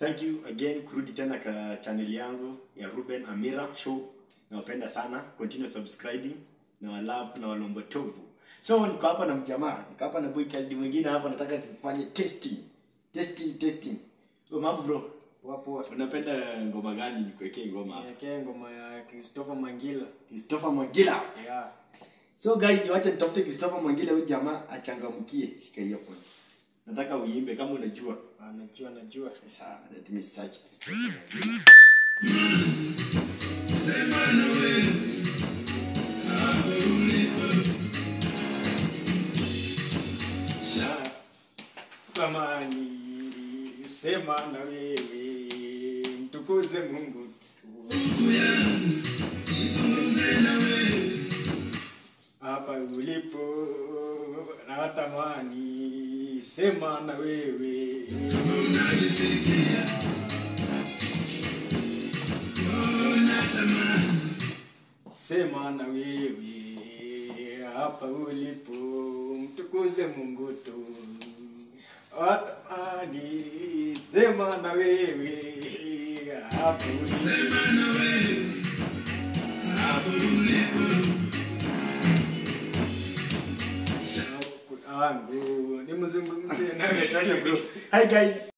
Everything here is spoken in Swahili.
thank you again kurudi tena ka channel yangu ya Ruben Amira show nawapenda sana continue subscribing na walove na walombo tovu so niko hapa na mjamaa niko hapa na boy child mwingine hapa nataka tufanye testing testing testing oh, mambo bro Wapo unapenda ngoma gani nikuwekee ngoma hapa Niwekee ngoma ya Christopher Mangila. Christopher Mwangila Yeah. So guys, wacha nitafute Christopher Mwangila huyu jamaa achangamkie. Shika hiyo phone. Nataka uimbe kama unajua. Anajua najua. Sawa, let me search Christopher Mwangila. Kama ni sema na wewe mtukuze Mungu tu. Hapa ulipo natamani sema na wewe sema na wewe hapa ulipo mtukuze Mungu tu atamani sema na wewe hapa ulipo angu nimzungumzie nawe Hi guys.